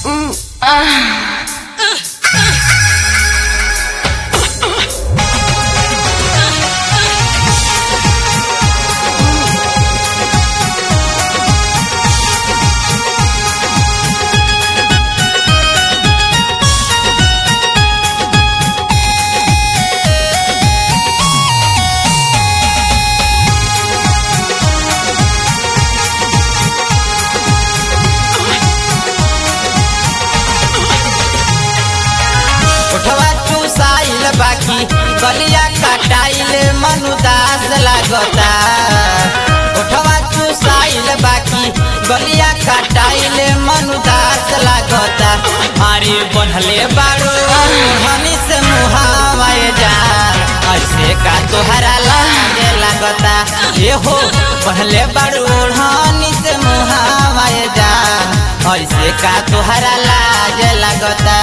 उठवा चूसाइल बाकी गलिया कटाइल मनुदास लागता उठवा चूसाइल बाकी गलिया कटाइल मनुदास लागता अरे बनले बाड़ो हनी से मुहावाए जा ऐसे का तोहरा लागे लागता ये हो बनले बाड़ो हनी से मुहावाए जा ऐसे का तोहरा लाज लागता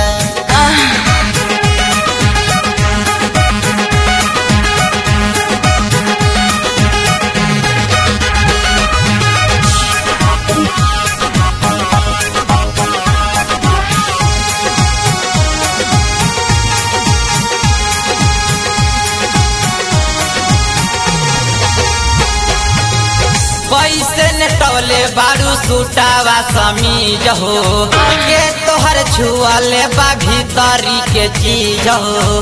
कैसे नेटवले बारू सुटावा समीज हो के तोहर छुअले बा भीतरी के चीज हो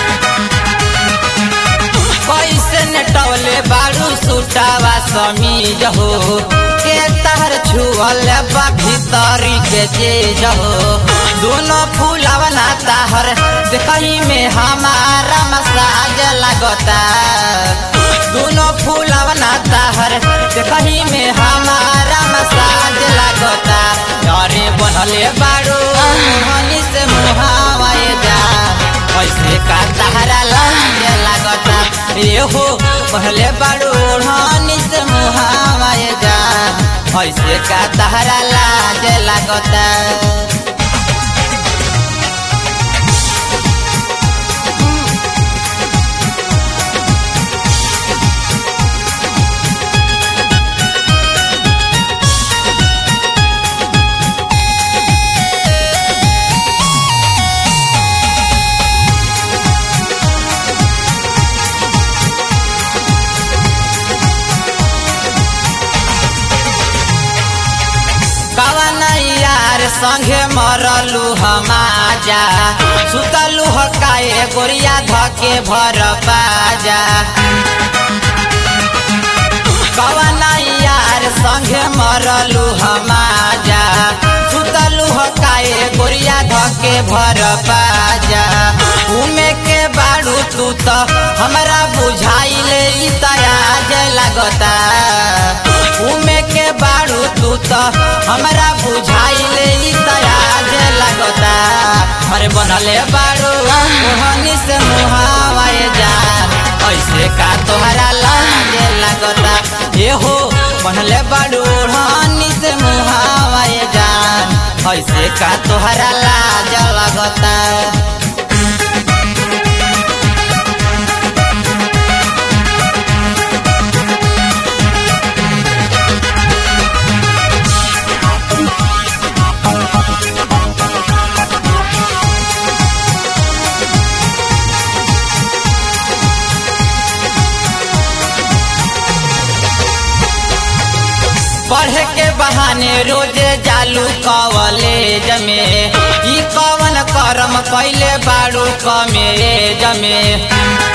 कैसे नेटवले बारू सुटावा समीज हो के तोहर छुअले बा भीतरी के चीज हो दोनों फूलवना ताहर देखही में हमारा मसाज लगता दोनों फूलवना ताहर देखही में हमारा मसाज लगता अरे बनले बाड़ो हनी से मुहावाए जा ऐसे का तहरा लागे लगता ये हो पहले बाड़ो हनी से मुहावाए जा ऐसे का तहरा लागे लगता कवन यार संगे मरलू हमाजा सुतलू हकाए गोरिया धके भर बाजा कवन यार संगे मरलू हमाजा सुतलू हकाए गोरिया धके भर बाजा घूमे के बाड़ू तू तो हमरा बुझाइल ई तराज लगता घूमे के बाड़ू तू तो हमरा बुझाइल ई तराज लगता अरे बनले बाड़ू ओहनी से मुहावाए जा ऐसे का तोहरा लागे लगता ये हो बनले बाड़ू ओढ़नी से मुहावाए जा ऐसे का तोहरा लाज लगता पढ़े के बहाने रोजे जालू कॉलेज में ई कवन करम कैले बाड़ू कमेज में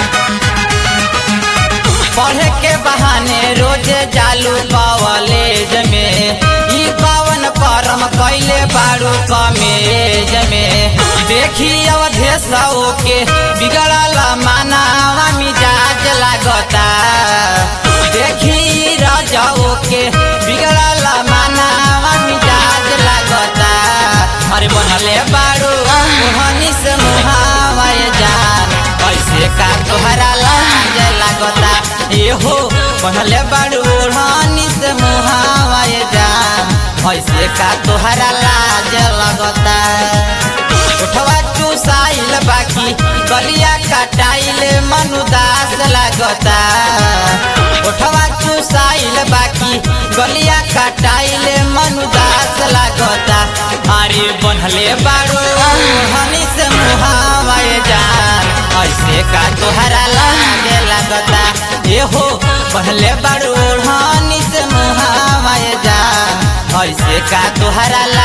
पढ़े के बहाने रोजे जालू कॉलेज में ई कवन करम कैले बाड़ू कमेज में देखी अवधेशो के बिगड़ल मानावा मिजाज लागता देखी राजाओ के बिगड़ल मानावा मिजाज लागता अरे बनले बाड़ू मोहनी से मुहावाए जान ऐसे का तोहरा लाज लागता ये हो बनले बाड़ू मोहनी से मुहावाए जान ऐसे का तोहरा लाज लगता उठवा चूसाइल बाकी गलिया कटाइल मनुदास लागता उठवा चूसाइल बाकी गलिया कटाइल मनुदास लागता अरे बनले बारू हनी से मुहावाए जान ऐसे का तोहरा लागे लगता ए हो बनले बारू हनी से मुहावाए जान ऐसे का तोहरा